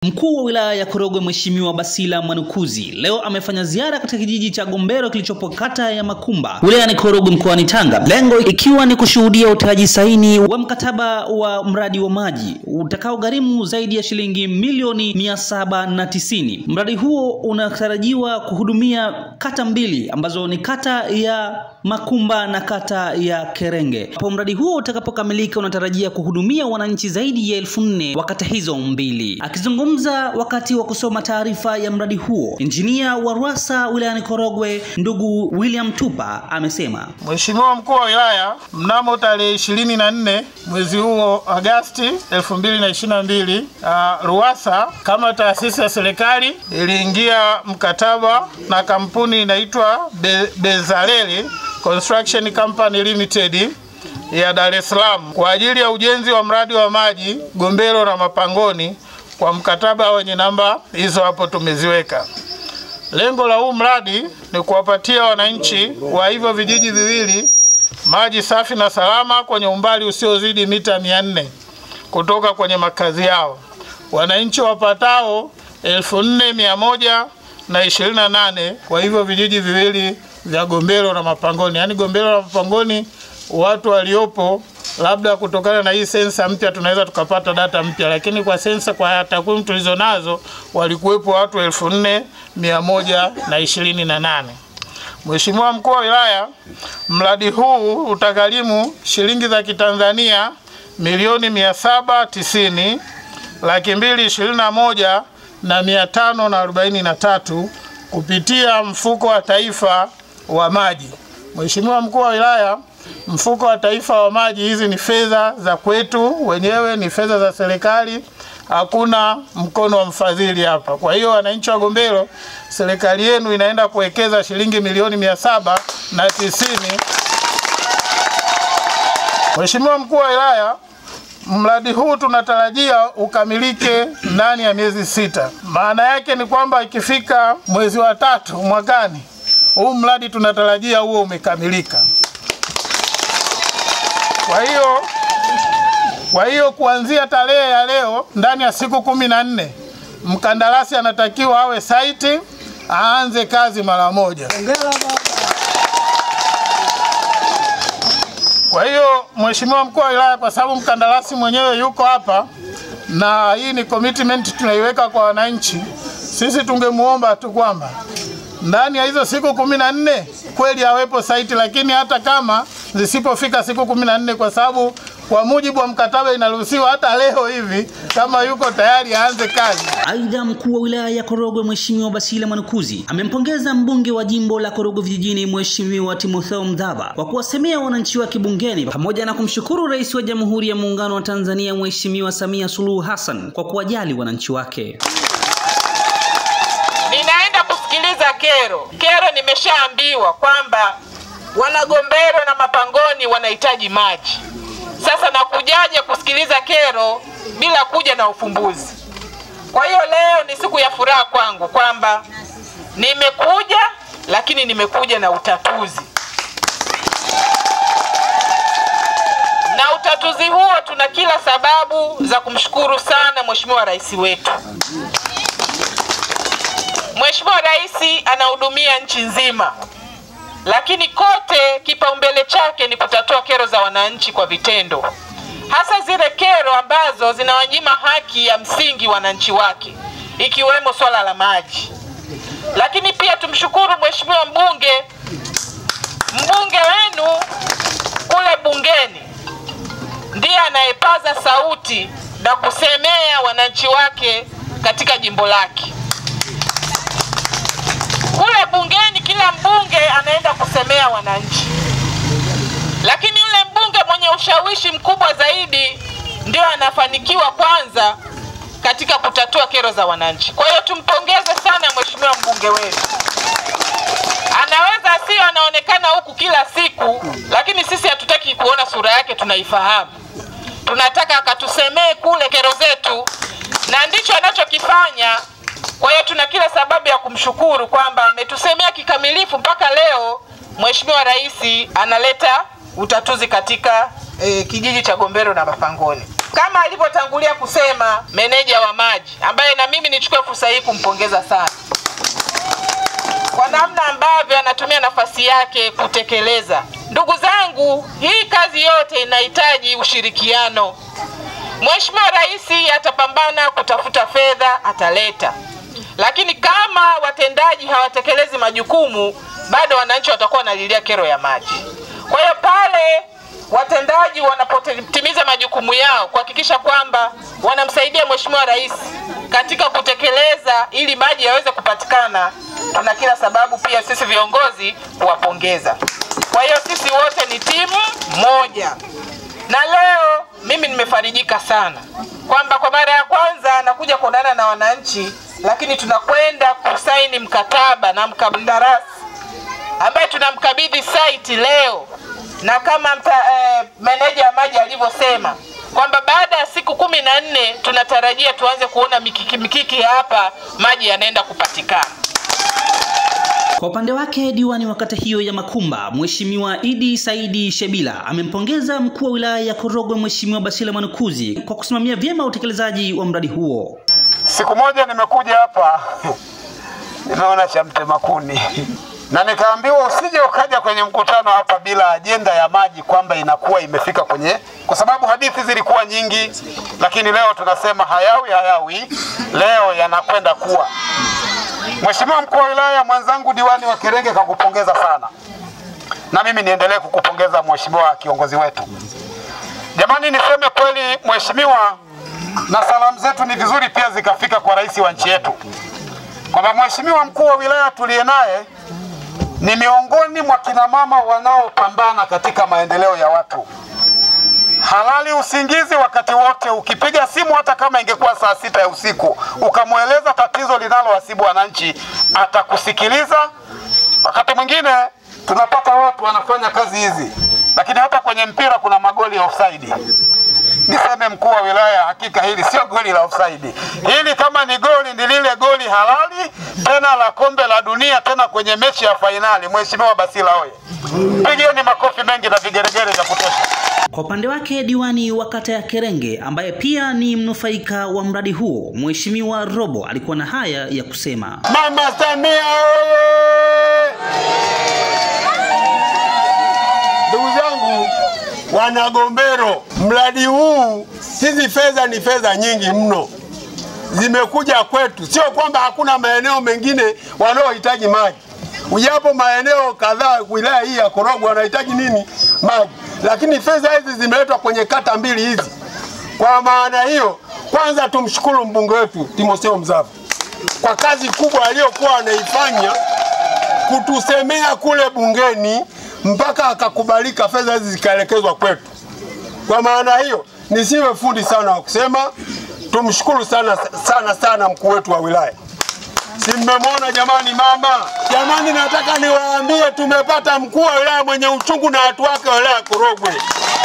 Mkuu wa wilaya ya Korogwe Mheshimiwa Basila Mwanukuzi leo amefanya ziara katika kijiji cha Gombero kilichopo kata ya Makumba wilayani Korogwe mkoani Tanga, lengo ikiwa ni kushuhudia utiaji saini wa mkataba wa mradi wa maji utakaogharimu zaidi ya shilingi milioni mia saba na tisini. Mradi huo unatarajiwa kuhudumia kata mbili ambazo ni kata ya Makumba na kata ya Kerenge. Hapo mradi huo utakapokamilika unatarajia kuhudumia wananchi zaidi ya elfu nne wa kata hizo mbili. Akizungumza wakati wa kusoma taarifa ya mradi huo, injinia wa RUWASA wilayani Korogwe ndugu William Tupa amesema Mheshimiwa mkuu wa wilaya, mnamo tarehe ishirini na nne mwezi huo Agasti 2022 uh, RUWASA kama taasisi ya serikali iliingia mkataba na kampuni inaitwa Be Bezaleli Construction Company Limited ya Dar es Salaam kwa ajili ya ujenzi wa mradi wa maji Gombero na Mapangoni kwa mkataba wenye namba hizo hapo tumeziweka. Lengo la huu mradi ni kuwapatia wananchi wa hivyo vijiji viwili maji safi na salama kwenye umbali usiozidi mita mia nne kutoka kwenye makazi yao. Wananchi wapatao elfu nne mia moja na ishirini na nane kwa hivyo vijiji viwili vya Gombero na Mapangoni, yaani Gombero na Mapangoni watu waliopo labda kutokana na hii sensa mpya tunaweza tukapata data mpya, lakini kwa sensa, kwa takwimu tulizo nazo walikuwepo watu elfu nne mia moja na ishirini na nane. Mheshimiwa mkuu wa wilaya, mradi huu utagharimu shilingi za Kitanzania milioni mia saba tisini laki mbili ishirini na moja na mia tano na arobaini na tatu kupitia mfuko wa taifa wa maji. Mheshimiwa mkuu wa wilaya, mfuko wa taifa wa maji, hizi ni fedha za kwetu wenyewe, ni fedha za serikali, hakuna mkono wa mfadhili hapa. Kwa hiyo wananchi wa Gombero, serikali yenu inaenda kuwekeza shilingi milioni mia saba na tisini. Mheshimiwa mkuu wa wilaya, mradi huu tunatarajia ukamilike ndani ya miezi sita. Maana yake ni kwamba ikifika mwezi wa tatu mwakani huu mradi tunatarajia huo umekamilika. Kwa hiyo kwa hiyo kuanzia tarehe ya leo, ndani ya siku kumi na nne mkandarasi anatakiwa awe saiti, aanze kazi mara moja. Kwa hiyo Mheshimiwa mkuu wa wilaya, kwa sababu mkandarasi mwenyewe yuko hapa na hii ni commitment tunaiweka kwa wananchi, sisi tungemuomba tu kwamba ndani ya hizo siku kumi na nne kweli awepo saiti, lakini hata kama zisipofika siku kumi na nne kwa sababu kwa mujibu wa mkataba inaruhusiwa hata leo hivi, kama yuko tayari aanze kazi. Aidha, mkuu wa wilaya ya Korogwe Mheshimiwa Basila Mwanukuzi amempongeza mbunge wa jimbo la Korogwe Vijijini Mheshimiwa Timotheo Mdhava kwa kuwasemea wananchi wake bungeni pamoja na kumshukuru Rais wa Jamhuri ya Muungano wa Tanzania Mheshimiwa Samia Suluhu Hassan kwa kuwajali wananchi wake. Ninaenda kusikiliza kero. Kero nimeshaambiwa kwamba wanagombero na mapangoni wanahitaji maji. Sasa nakujaje kusikiliza kero bila kuja na ufumbuzi? Kwa hiyo leo ni siku ya furaha kwangu kwamba nimekuja, lakini nimekuja na utatuzi, na utatuzi huo tuna kila sababu za kumshukuru sana Mheshimiwa Rais wetu. Mheshimiwa Rais anahudumia nchi nzima, lakini kote kipaumbele chake ni kutatua kero za wananchi kwa vitendo, hasa zile kero ambazo zinawanyima haki ya msingi wananchi wake, ikiwemo swala la maji. Lakini pia tumshukuru Mheshimiwa mbunge, mbunge wenu kule bungeni ndiye anayepaza sauti na kusemea wananchi wake katika jimbo lake kule bungeni kila mbunge anaenda kusemea wananchi, lakini yule mbunge mwenye ushawishi mkubwa zaidi ndio anafanikiwa kwanza katika kutatua kero za wananchi. Kwa hiyo tumpongeze sana mheshimiwa mbunge wetu. Anaweza sio anaonekana huku kila siku, lakini sisi hatutaki kuona sura yake, tunaifahamu. Tunataka akatusemee kule kero zetu, na ndicho anachokifanya. Kwa hiyo tuna kila sababu ya kumshukuru kwamba ametusemea kikamilifu mpaka leo Mheshimiwa Rais analeta utatuzi katika eh, kijiji cha Gombero na Mapangoni. kama alivyotangulia kusema meneja wa maji ambaye na mimi nichukue fursa hii kumpongeza sana kwa namna ambavyo anatumia nafasi yake kutekeleza. Ndugu zangu, hii kazi yote inahitaji ushirikiano. Mheshimiwa Rais atapambana kutafuta fedha, ataleta, lakini kama watendaji hawatekelezi majukumu, bado wananchi watakuwa wanalilia kero ya maji. Kwa hiyo pale watendaji wanapotimiza majukumu yao kuhakikisha kwamba wanamsaidia Mheshimiwa Rais katika kutekeleza ili maji yaweze kupatikana, tuna kila sababu pia sisi viongozi kuwapongeza. Kwa hiyo sisi wote ni timu moja, na leo mimi nimefarijika sana kwamba kwa mara ya kwanza nakuja kuonana na wananchi, lakini tunakwenda kusaini mkataba na mkandarasi ambaye tunamkabidhi site leo na kama mta, eh, meneja wa maji alivyosema kwamba baada ya siku kumi na nne tunatarajia tuanze kuona mikiki mikiki hapa, maji yanaenda kupatikana. Kwa upande wake diwani wa kata hiyo ya Makumba, Mheshimiwa Idi Saidi Shebila amempongeza mkuu wa wilaya ya Korogwe Mheshimiwa Basila Mwanukuzi kwa kusimamia vyema utekelezaji wa mradi huo. Siku moja nimekuja hapa nimeona cha mtema kuni na nikaambiwa usije ukaja kwenye mkutano hapa bila ajenda ya maji kwamba inakuwa imefika kwenye, kwa sababu hadithi zilikuwa nyingi, lakini leo tunasema hayawi hayawi, leo yanakwenda kuwa. Mheshimiwa mkuu wa wilaya, mwenzangu diwani wa Kerenge kakupongeza sana, na mimi niendelee kukupongeza mheshimiwa kiongozi wetu. Jamani, niseme kweli mheshimiwa, na salamu zetu ni vizuri pia zikafika kwa rais wa nchi yetu kwamba mheshimiwa mkuu wa wilaya tuliye naye ni miongoni mwa kina mama wanaopambana katika maendeleo ya watu. Halali usingizi wakati wote. Ukipiga simu hata kama ingekuwa saa sita ya usiku ukamweleza tatizo linalowasibu wananchi, atakusikiliza. Wakati mwingine tunapata watu wanafanya kazi hizi, lakini hata kwenye mpira kuna magoli ya offside. Niseme mkuu wa wilaya, hakika hili sio goli la offside. Hili kama ni goli, ni lile goli halali tena la kombe la dunia, tena kwenye mechi ya fainali. Mheshimiwa Basila oye! Pigeni makofi mengi na vigeregere vya kutosha. Kwa upande wake diwani wa kata ya Kerenge ambaye pia ni mnufaika wa mradi huo, Mheshimiwa Robo alikuwa na haya ya kusema. Mama Samia oye! Ndugu zangu wanagombero, mradi huu, hizi fedha ni fedha nyingi mno, zimekuja kwetu. Sio kwamba hakuna maeneo mengine wanaohitaji maji, ujapo maeneo kadhaa wilaya hii ya Korogwe wanahitaji nini? Maji, lakini fedha hizi zimeletwa kwenye kata mbili hizi. Kwa maana hiyo, kwanza tumshukuru mbunge wetu Timotheo Mzava kwa kazi kubwa aliyokuwa anaifanya kutusemea kule bungeni mpaka akakubalika, fedha hizi zikaelekezwa kwetu. Kwa maana hiyo, nisiwe fundi sana wa kusema, tumshukuru sana sana sana mkuu wetu wa wilaya. Si mmemwona jamani, mama jamani, nataka niwaambie tumepata mkuu wa wilaya mwenye uchungu na watu wake wa wilaya ya Korogwe.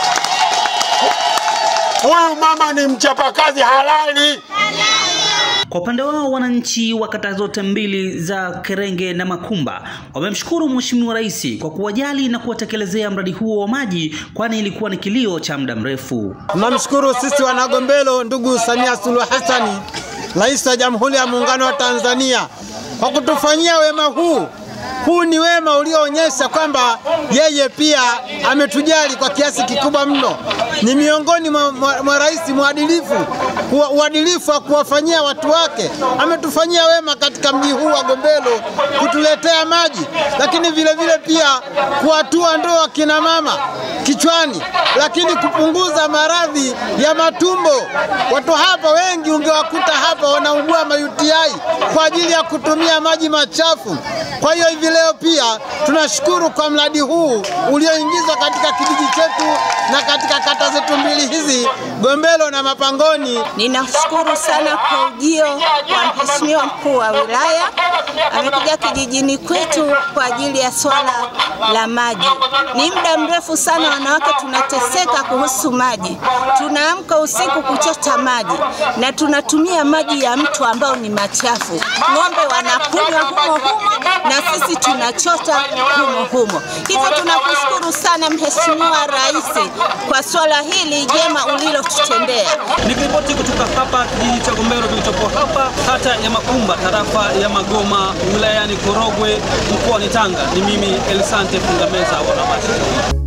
Huyu mama ni mchapakazi halali. Kwa upande wao wananchi wa kata zote mbili za Kerenge na Makumba wamemshukuru Mheshimiwa Rais kwa kuwajali na kuwatekelezea mradi huo wa maji, kwani ilikuwa ni kilio cha muda mrefu. Tunamshukuru sisi wanagombelo, ndugu Samia Suluhu Hassani, Rais wa Jamhuri ya Muungano wa Tanzania, kwa kutufanyia wema huu. Huu ni wema ulioonyesha kwamba yeye pia ametujali kwa kiasi kikubwa mno. Ni miongoni mwa, mwa, mwa rais mwadilifu, kuwa- uadilifu wa kuwafanyia watu wake. Ametufanyia wema katika mji huu wa Gombelo kutuletea maji, lakini vile vile pia kuwatua ndoo akina mama kichwani, lakini kupunguza maradhi ya matumbo. Watu hapa wengi ungewakuta hapa wanaugua ma UTI kwa ajili ya kutumia maji machafu. Kwa hiyo hivi leo pia tunashukuru kwa mradi huu ulioingizwa katika kijiji chetu na katika kata zetu mbili hizi Gombelo na Mapangoni. Ninashukuru sana kwa ujio wa Mheshimiwa mkuu wa wilaya amekuja kijijini kwetu kwa ajili ya swala la maji. Ni muda mrefu sana wanawake tunateseka kuhusu maji. Tunaamka usiku kuchota maji na tunatumia maji ya mto ambao ni machafu. Ng'ombe wanakunywa humo humo na sisi tunachota humo humo. Hivyo tunakushukuru sana Mheshimiwa Rais kwa swala hili jema ulilotutendea. Nikiripoti kutoka hapa kijiji cha Gombero kilichopo hapa kata ya Makumba tarafa ya Magoma wilayani Korogwe mkoani Tanga, ni mimi Elisante Fungameza wa Habari.